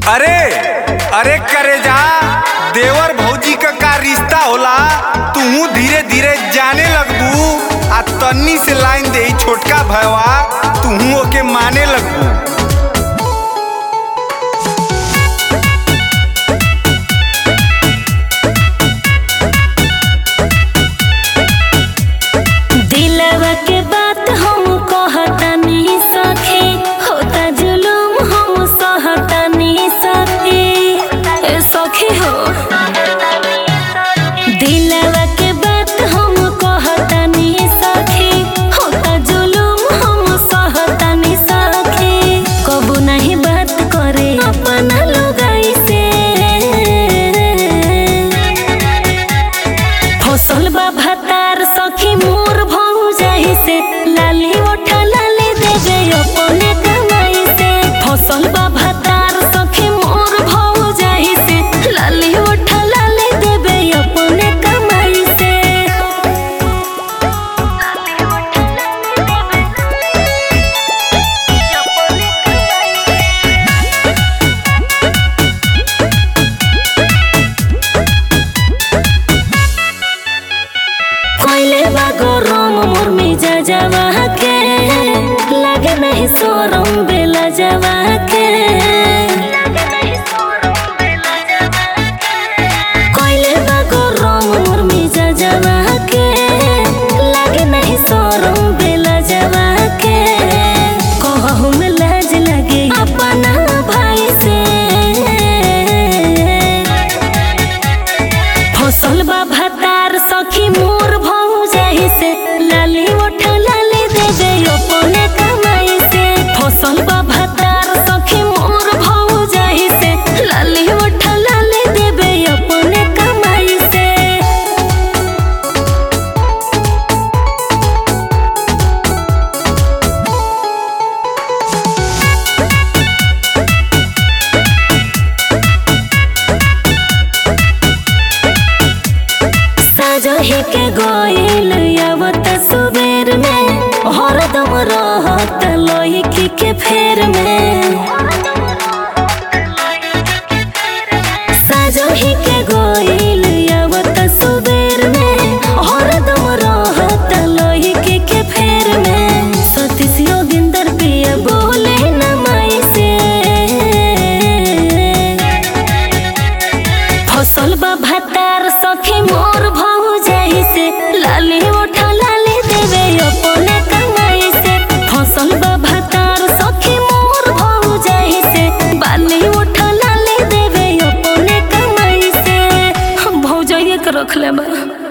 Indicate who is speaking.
Speaker 1: अरे अरे करे जा देवर भौजी का का रिश्ता होला तू धीरे धीरे जाने लगबू आ तन्नी से लाइन दे छोटका भयवा तू ओके माने लगबू
Speaker 2: दिलवा के बात हम कहतानी सखी होता जुलुम हम सहतानी सखी ए सखी हो दिलवा के बात हम कहतानी सखी होता जुलुम हम सहतानी सखी कबू नहीं बात करे अपना लुगाई से फसल बा भतार सखी मोर भऊ जाई से लाली ओठा लाली देवे अपने कमाई से फसल बा भतार सखी मोर भऊ जाई से लाली ओठा लाली देवे अपने कमाई से कोइले बा गरम मोर मिजा जावा के लागे नहीं सोरम बेला जावा के कोइले बा गरम मोर मिजा जावा के लागे नहीं सोरम बेला जावा के कहू में लाज लगे अपना भाई से फसल बा भतार सखी मोर भऊ जाई से लाली ओठ लाली देवे अपने कमाई से फसल बा भतार सखी मोर भऊ जाई से लाली ओठ लाली देवे अपने कमाई से साजही के गोइल आवत सुबेर में हरदम रहत लइकी के फेर में साजही के गोइल आवत सुबेर में हरदम रहत लइकी के फेर में सतीश योगिंदर पिया बोले न माई से फसल बा भतार सखी मोर भऊ जाई से लाली ओठा लाली देवे अपने कमाई से फसल बा भतार सखी मोर भऊ जाई से बाली ओठा लाली देवे अपने कमाई से हम भौजाइए के रख ले बा